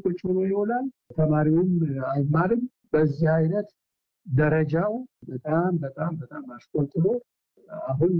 ቁጭ ብሎ ይውላል። ተማሪውም አይማርም። በዚህ አይነት ደረጃው በጣም በጣም በጣም አሽቆልጥሎ አሁን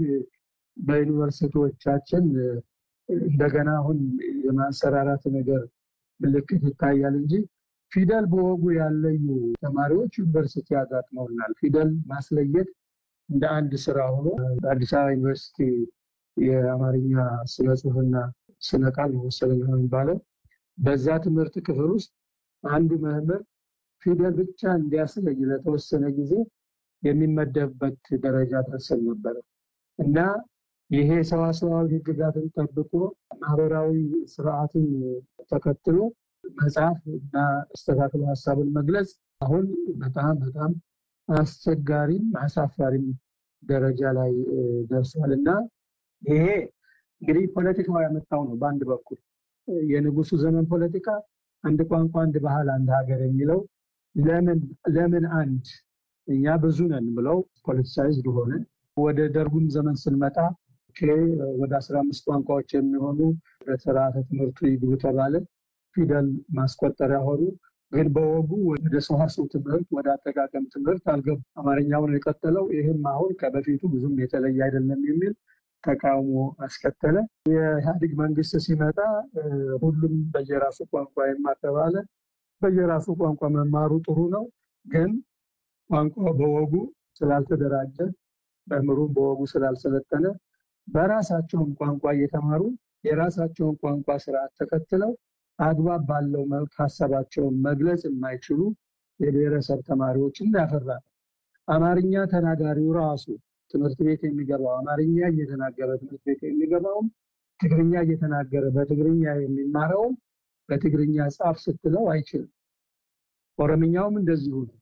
በዩኒቨርሲቲዎቻችን እንደገና አሁን የማንሰራራት ነገር ምልክት ይታያል እንጂ ፊደል በወጉ ያለዩ ተማሪዎች ዩኒቨርሲቲ አጋጥመውናል። ፊደል ማስለየት እንደ አንድ ስራ ሆኖ በአዲስ አበባ ዩኒቨርሲቲ የአማርኛ ስነ ጽሁፍና ስነ ቃል መሰለኝ ነው የሚባለው። በዛ ትምህርት ክፍል ውስጥ አንዱ መምህር ፊደል ብቻ እንዲያስለይ ለተወሰነ ጊዜ የሚመደብበት ደረጃ ደርሰን ነበረ እና ይሄ ሰዋሰዋዊ ሕግጋትን ጠብቆ ማህበራዊ ስርዓትን ተከትሎ መጽሐፍ እና አስተካክሎ ሀሳብን መግለጽ አሁን በጣም በጣም አስቸጋሪም አሳፋሪም ደረጃ ላይ ደርሷል እና ይሄ እንግዲህ ፖለቲካው ያመጣው ነው። በአንድ በኩል የንጉሱ ዘመን ፖለቲካ አንድ ቋንቋ፣ አንድ ባህል፣ አንድ ሀገር የሚለው ለምን ለምን አንድ እኛ ብዙ ነን ብለው ፖለቲሳይዝድ ሆነ። ወደ ደርጉም ዘመን ስንመጣ ወደ አስራ አምስት ቋንቋዎች የሚሆኑ በስርዓተ ትምህርቱ ይግቡ ተባለ። ፊደል ማስቆጠሪያ ሆኑ። ግን በወጉ ወደ ሰዋስው ትምህርት ወደ አጠቃቀም ትምህርት አልገቡ። አማርኛው ነው የቀጠለው። ይህም አሁን ከበፊቱ ብዙም የተለየ አይደለም የሚል ተቃውሞ አስከተለ። የኢህአዴግ መንግስት ሲመጣ ሁሉም በየራሱ ቋንቋ ይማር ተባለ። በየራሱ ቋንቋ መማሩ ጥሩ ነው፣ ግን ቋንቋ በወጉ ስላልተደራጀ መምህሩም በወጉ ስላልሰለጠነ በራሳቸውን ቋንቋ እየተማሩ የራሳቸውን ቋንቋ ስርዓት ተከትለው አግባብ ባለው መልክ ሀሳባቸውን መግለጽ የማይችሉ የብሔረሰብ ተማሪዎችን ያፈራል። አማርኛ ተናጋሪው ራሱ ትምህርት ቤት የሚገባው አማርኛ እየተናገረ ትምህርት ቤት የሚገባውም ትግርኛ እየተናገረ በትግርኛ የሚማረውም በትግርኛ ጻፍ ስትለው አይችልም። ኦሮምኛውም እንደዚሁ ነው።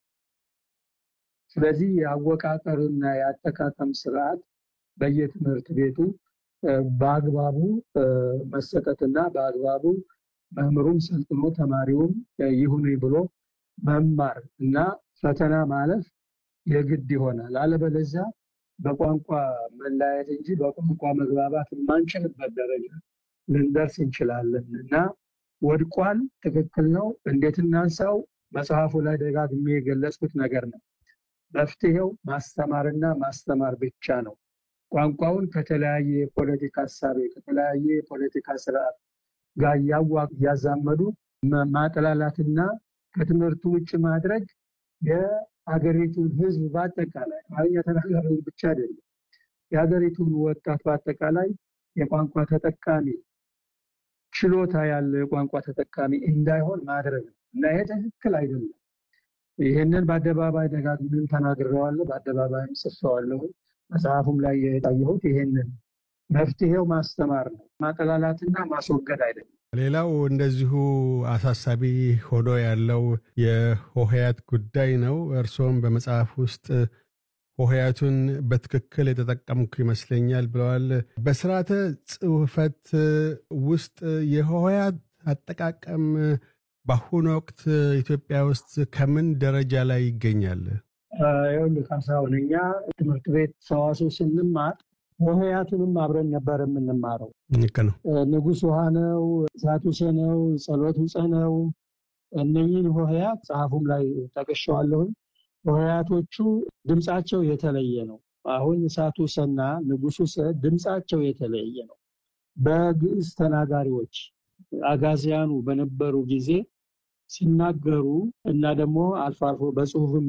ስለዚህ የአወቃቀርና የአጠቃቀም ስርዓት በየትምህርት ቤቱ በአግባቡ መሰጠትና በአግባቡ መምህሩም ሰልጥኖ ተማሪውም ይሁን ብሎ መማር እና ፈተና ማለፍ የግድ ይሆናል። አለበለዚያ በቋንቋ መለያየት እንጂ በቋንቋ መግባባት የማንችልበት ደረጃ ልንደርስ እንችላለን እና ወድቋል። ትክክል ነው። እንዴት እናንሳው? መጽሐፉ ላይ ደጋግሜ የገለጽኩት ነገር ነው። መፍትሄው ማስተማርና ማስተማር ብቻ ነው። ቋንቋውን ከተለያየ የፖለቲካ ሀሳቤ ከተለያየ የፖለቲካ ስርዓት ጋር እያዛመዱ ማጠላላትና ከትምህርቱ ውጭ ማድረግ የሀገሪቱን ሕዝብ በአጠቃላይ አማርኛ ተናጋሪ ብቻ አይደለም፣ የሀገሪቱን ወጣት በአጠቃላይ የቋንቋ ተጠቃሚ ችሎታ ያለው የቋንቋ ተጠቃሚ እንዳይሆን ማድረግ ነው እና ይሄ ትክክል አይደለም። ይህንን በአደባባይ ደጋግሜም ተናግሬዋለሁ፣ በአደባባይም ጽፌዋለሁ። መጽሐፉም ላይ የታየሁት ይሄንን መፍትሄው ማስተማር ነው፣ ማጠላላትና ማስወገድ አይደለም። ሌላው እንደዚሁ አሳሳቢ ሆኖ ያለው የሆሄያት ጉዳይ ነው። እርስዎም በመጽሐፍ ውስጥ ሆሄያቱን በትክክል የተጠቀምኩ ይመስለኛል ብለዋል። በስርዓተ ጽሑፈት ውስጥ የሆሄያት አጠቃቀም በአሁኑ ወቅት ኢትዮጵያ ውስጥ ከምን ደረጃ ላይ ይገኛል? ይኸውልህ ካሳሁን፣ እኛ ትምህርት ቤት ሰዋስው ስንማር ሆሄያቱንም አብረን ነበር የምንማረው። ልክ ነው። ንጉሥ ውሃ ነው፣ እሳት ውሰ ነው፣ ጸሎት ውፀ ነው። እነኝህን ሆሄያት ጸሐፉም ላይ ጠቅሼዋለሁኝ። ሆሄያቶቹ ድምፃቸው የተለየ ነው። አሁን እሳት ውሰና ንጉሥ ውሰ ድምፃቸው የተለየ ነው። በግዕዝ ተናጋሪዎች አጋዚያኑ በነበሩ ጊዜ ሲናገሩ እና ደግሞ አልፎ አልፎ በጽሁፍም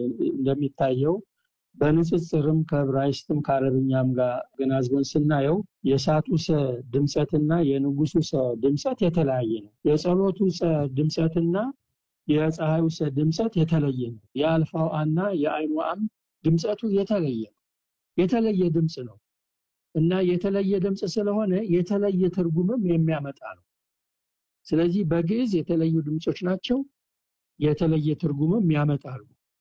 እንደሚታየው በንጽጽርም ከዕብራይስጥም ከአረብኛም ጋር ገናዝበን ስናየው የእሳቱ ሰ ድምፀትና የንጉሱ ሰ ድምፀት የተለያየ ነው። የጸሎቱ ሰ ድምፀትና የፀሐዩ ሰ ድምፀት የተለየ ነው። የአልፋው አና የአይኑ አም ድምፀቱ የተለየ ነው። የተለየ ድምፅ ነው እና የተለየ ድምፅ ስለሆነ የተለየ ትርጉምም የሚያመጣ ነው። ስለዚህ በግዕዝ የተለዩ ድምፆች ናቸው። የተለየ ትርጉምም ያመጣሉ።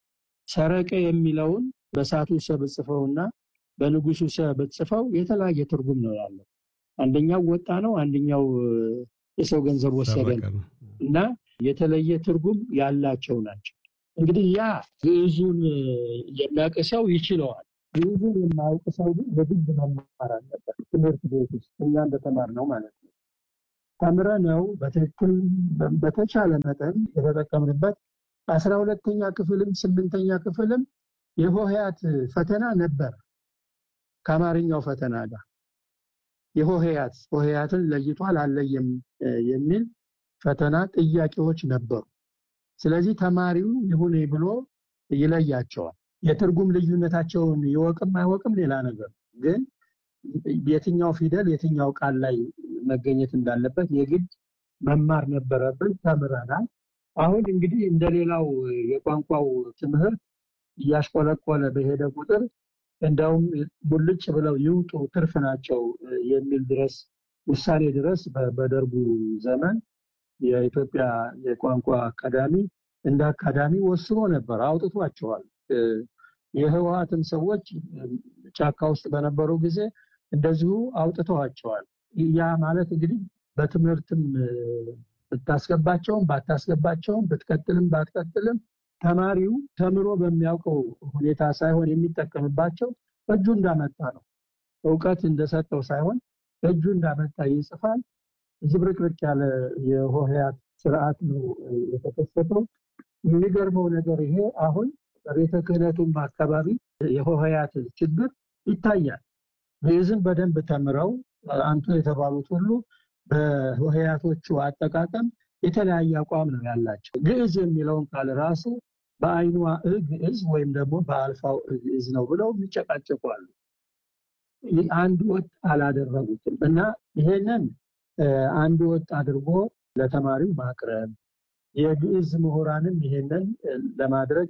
ሰረቀ የሚለውን በእሳቱ ሰ ብጽፈውና በንጉሱ ሰ ብጽፈው የተለያየ ትርጉም ነው ያለው። አንደኛው ወጣ ነው፣ አንደኛው የሰው ገንዘብ ወሰደ ነው እና የተለየ ትርጉም ያላቸው ናቸው። እንግዲህ ያ ግዕዙን የሚያውቅ ሰው ይችለዋል። ግዕዙን የማያውቅ ሰው ግን የግድ መማር አለበት ትምህርት ቤት ውስጥ እኛ እንደተማርነው ማለት ነው። ተምረነው በትክክል በተቻለ መጠን የተጠቀምንበት አስራ ሁለተኛ ክፍልም ስምንተኛ ክፍልም የሆሄያት ፈተና ነበር ከአማርኛው ፈተና ጋር የሆሄያት ሆሄያትን ለይቷል አለየም የሚል ፈተና ጥያቄዎች ነበሩ። ስለዚህ ተማሪው ይሁን ብሎ ይለያቸዋል። የትርጉም ልዩነታቸውን ይወቅም አይወቅም ሌላ ነገር፣ ግን የትኛው ፊደል የትኛው ቃል ላይ መገኘት እንዳለበት የግድ መማር ነበረብን። ተምረናል። አሁን እንግዲህ እንደሌላው የቋንቋው ትምህርት እያሽቆለቆለ በሄደ ቁጥር እንደውም ሙልጭ ብለው ይውጡ ትርፍ ናቸው የሚል ድረስ ውሳኔ ድረስ በደርጉ ዘመን የኢትዮጵያ የቋንቋ አካዳሚ እንደ አካዳሚ ወስኖ ነበር፣ አውጥቷቸዋል። የህወሀትም ሰዎች ጫካ ውስጥ በነበሩ ጊዜ እንደዚሁ አውጥተዋቸዋል። ያ ማለት እንግዲህ በትምህርትም ብታስገባቸውም ባታስገባቸውም ብትቀጥልም ባትቀጥልም ተማሪው ተምሮ በሚያውቀው ሁኔታ ሳይሆን የሚጠቀምባቸው እጁ እንዳመጣ ነው። እውቀት እንደሰጠው ሳይሆን እጁ እንዳመጣ ይጽፋል። ዝብርቅርቅ ያለ የሆሄያት ስርዓት ነው የተከሰተው። የሚገርመው ነገር ይሄ አሁን በቤተ ክህነቱም አካባቢ የሆሄያት ችግር ይታያል። ግዕዝን በደንብ ተምረው አንቱ የተባሉት ሁሉ በሆሄያቶቹ አጠቃቀም የተለያየ አቋም ነው ያላቸው። ግዕዝ የሚለውን ቃል ራሱ በአይኗ እ ግዕዝ ወይም ደግሞ በአልፋው እ ግዕዝ ነው ብለው የሚጨቃጨቁ አሉ። አንድ ወጥ አላደረጉትም እና ይሄንን አንድ ወጥ አድርጎ ለተማሪው ማቅረብ የግዕዝ ምሁራንም ይሄንን ለማድረግ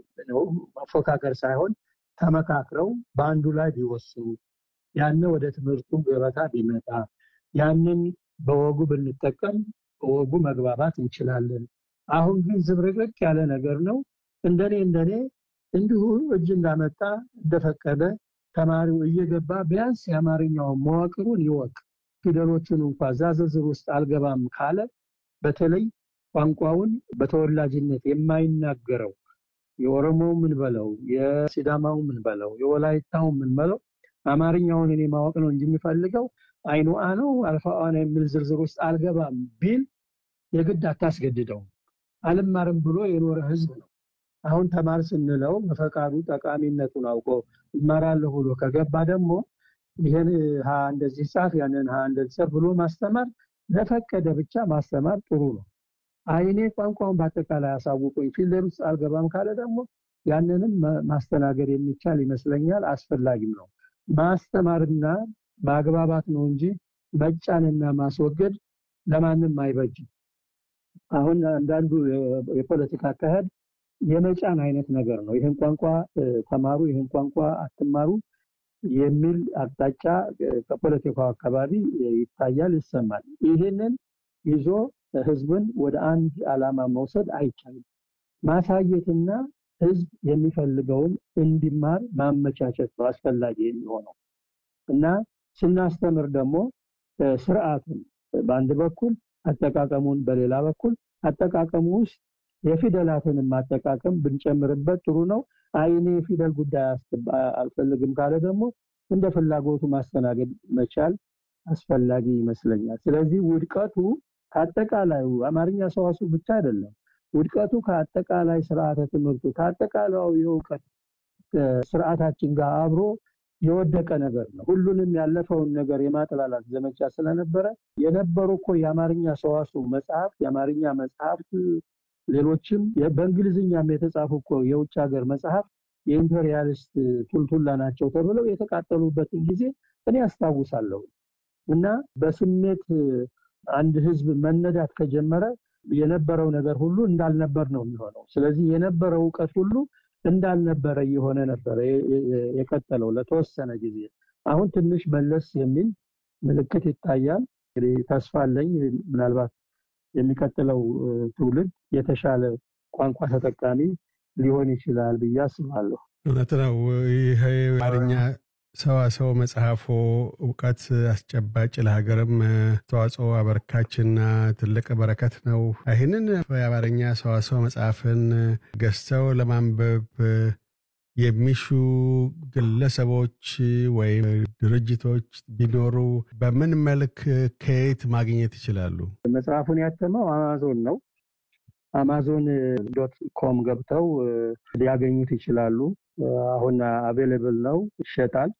መፎካከር ሳይሆን ተመካክረው በአንዱ ላይ ቢወስኑ ያነ ወደ ትምህርቱ ገበታ ቢመጣ ያንን በወጉ ብንጠቀም በወጉ መግባባት እንችላለን። አሁን ግን ዝብርቅርቅ ያለ ነገር ነው። እንደኔ እንደኔ እንዲሁ እጅ እንዳመጣ እንደፈቀደ ተማሪው እየገባ ቢያንስ የአማርኛውን መዋቅሩን ይወቅ። ፊደሎቹን እንኳ እዛ ዝርዝር ውስጥ አልገባም ካለ በተለይ ቋንቋውን በተወላጅነት የማይናገረው የኦሮሞው ምን በለው የሲዳማው ምን በለው የወላይታው ምን በለው አማርኛውን እኔ ማወቅ ነው እንጂ የሚፈልገው አይኑ አ ነው አልፋዋ ነው የሚል ዝርዝር ውስጥ አልገባም ቢል የግድ አታስገድደው። አልማርም ብሎ የኖረ ህዝብ ነው። አሁን ተማር ስንለው በፈቃዱ ጠቃሚነቱን አውቆ እማራለሁ ብሎ ከገባ ደግሞ ይህን ሀ እንደዚህ ጻፍ ያንን ሀ እንደዚህ ጻፍ ብሎ ማስተማር ለፈቀደ ብቻ ማስተማር ጥሩ ነው። አይኔ ቋንቋውን በአጠቃላይ አሳውቁኝ ፊልደር ውስጥ አልገባም ካለ ደግሞ ያንንም ማስተናገድ የሚቻል ይመስለኛል። አስፈላጊም ነው። ማስተማርና ማግባባት ነው እንጂ መጫንና ማስወገድ ለማንም አይበጅም። አሁን አንዳንዱ የፖለቲካ አካሄድ የመጫን አይነት ነገር ነው። ይህን ቋንቋ ተማሩ፣ ይህን ቋንቋ አትማሩ የሚል አቅጣጫ ከፖለቲካው አካባቢ ይታያል፣ ይሰማል። ይህንን ይዞ ህዝብን ወደ አንድ ዓላማ መውሰድ አይቻልም። ማሳየትና ህዝብ የሚፈልገውን እንዲማር ማመቻቸት ነው አስፈላጊ የሚሆነው እና ስናስተምር ደግሞ ስርዓቱን በአንድ በኩል አጠቃቀሙን በሌላ በኩል አጠቃቀሙ ውስጥ የፊደላትንም አጠቃቀም ብንጨምርበት ጥሩ ነው። አይኔ የፊደል ጉዳይ አልፈልግም ካለ ደግሞ እንደ ፍላጎቱ ማስተናገድ መቻል አስፈላጊ ይመስለኛል። ስለዚህ ውድቀቱ ከአጠቃላዩ አማርኛ ሰዋሱ ብቻ አይደለም። ውድቀቱ ከአጠቃላይ ስርዓተ ትምህርቱ ከአጠቃላዩ የእውቀት ስርዓታችን ጋር አብሮ የወደቀ ነገር ነው። ሁሉንም ያለፈውን ነገር የማጥላላት ዘመቻ ስለነበረ የነበሩ እኮ የአማርኛ ሰዋሱ መጽሐፍ የአማርኛ መጽሐፍት ሌሎችም በእንግሊዝኛም የተጻፉ እኮ የውጭ ሀገር መጽሐፍ የኢምፔሪያሊስት ቱልቱላ ናቸው ተብለው የተቃጠሉበትን ጊዜ እኔ አስታውሳለሁ። እና በስሜት አንድ ህዝብ መነዳት ከጀመረ የነበረው ነገር ሁሉ እንዳልነበር ነው የሚሆነው። ስለዚህ የነበረው እውቀት ሁሉ እንዳልነበረ እየሆነ ነበረ የቀጠለው ለተወሰነ ጊዜ። አሁን ትንሽ መለስ የሚል ምልክት ይታያል። እንግዲህ ተስፋ አለኝ ምናልባት የሚቀጥለው ትውልድ የተሻለ ቋንቋ ተጠቃሚ ሊሆን ይችላል ብዬ አስባለሁ። እውነት ነው። ይህ አማርኛ ሰዋሰው መጽሐፎ እውቀት አስጨባጭ ለሀገርም ተዋጽኦ አበርካችና ትልቅ በረከት ነው። ይህንን የአማርኛ ሰዋሰው መጽሐፍን ገዝተው ለማንበብ የሚሹ ግለሰቦች ወይም ድርጅቶች ቢኖሩ በምን መልክ ከየት ማግኘት ይችላሉ? መጽሐፉን ያተመው አማዞን ነው። አማዞን ዶት ኮም ገብተው ሊያገኙት ይችላሉ። አሁን አቬሌብል ነው፣ ይሸጣል።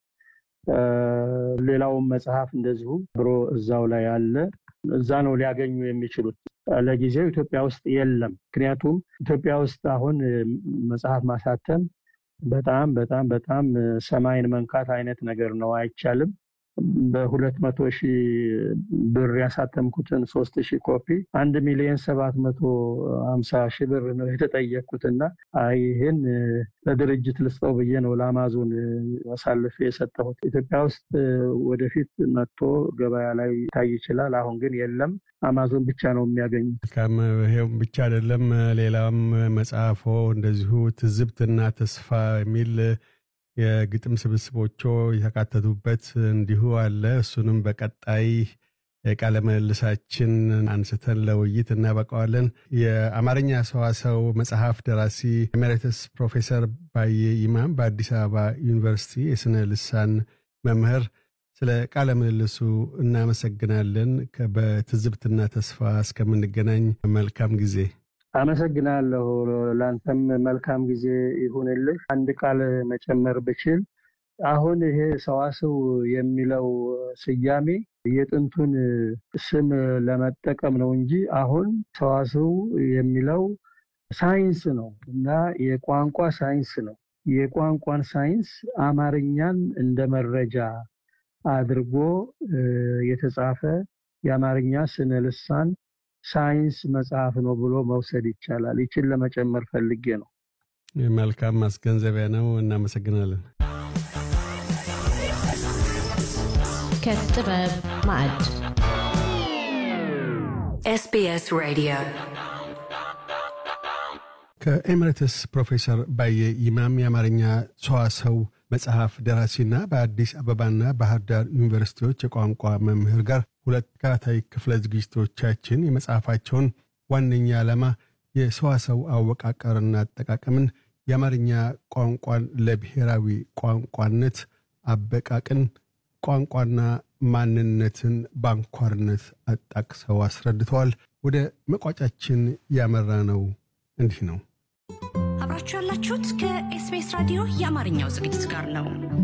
ሌላውም መጽሐፍ እንደዚሁ ብሮ እዛው ላይ አለ። እዛ ነው ሊያገኙ የሚችሉት። ለጊዜው ኢትዮጵያ ውስጥ የለም። ምክንያቱም ኢትዮጵያ ውስጥ አሁን መጽሐፍ ማሳተም በጣም በጣም በጣም ሰማይን መንካት አይነት ነገር ነው፣ አይቻልም። በሁለት መቶ ሺህ ብር ያሳተምኩትን ሶስት ሺህ ኮፒ አንድ ሚሊዮን ሰባት መቶ ሀምሳ ሺህ ብር ነው የተጠየቅኩትና ይህን ለድርጅት ልስጠው ብዬ ነው ለአማዞን አሳልፌ የሰጠሁት። ኢትዮጵያ ውስጥ ወደፊት መጥቶ ገበያ ላይ ይታይ ይችላል። አሁን ግን የለም። አማዞን ብቻ ነው የሚያገኙት። መልካም። ይሄውም ብቻ አይደለም፣ ሌላም መጽሐፎ እንደዚሁ ትዝብትና ተስፋ የሚል የግጥም ስብስቦቹ የተካተቱበት እንዲሁ አለ። እሱንም በቀጣይ የቃለ ምልልሳችን አንስተን ለውይይት እናበቃዋለን። የአማርኛ ሰዋሰው መጽሐፍ ደራሲ ኤሜሬትስ ፕሮፌሰር ባየ ይማም በአዲስ አበባ ዩኒቨርሲቲ የስነ ልሳን መምህር፣ ስለ ቃለ ምልልሱ እናመሰግናለን። በትዝብትና ተስፋ እስከምንገናኝ መልካም ጊዜ። አመሰግናለሁ። ለአንተም መልካም ጊዜ ይሁንልህ። አንድ ቃል መጨመር ብችል አሁን ይሄ ሰዋስው የሚለው ስያሜ የጥንቱን ስም ለመጠቀም ነው እንጂ አሁን ሰዋስው የሚለው ሳይንስ ነው እና የቋንቋ ሳይንስ ነው። የቋንቋን ሳይንስ አማርኛን እንደ መረጃ አድርጎ የተጻፈ የአማርኛ ስነ ልሳን ሳይንስ መጽሐፍ ነው ብሎ መውሰድ ይቻላል። ይችን ለመጨመር ፈልጌ ነው። መልካም ማስገንዘቢያ ነው። እናመሰግናለን። ከጥበብ ማዕድ SBS Radio ከኤምሬትስ ፕሮፌሰር ባየ ይማም የአማርኛ ሰዋሰው መጽሐፍ ደራሲና በአዲስ አበባና ባህር ዳር ዩኒቨርሲቲዎች የቋንቋ መምህር ጋር ሁለት ተከታታይ ክፍለ ዝግጅቶቻችን የመጽሐፋቸውን ዋነኛ ዓላማ የሰዋሰው አወቃቀርና አጠቃቀምን፣ የአማርኛ ቋንቋን ለብሔራዊ ቋንቋነት አበቃቅን፣ ቋንቋና ማንነትን በአንኳርነት አጣቅሰው አስረድተዋል። ወደ መቋጫችን ያመራ ነው እንዲህ ነው። አብራችሁ ያላችሁት ከኤስቢኤስ ራዲዮ የአማርኛው ዝግጅት ጋር ነው።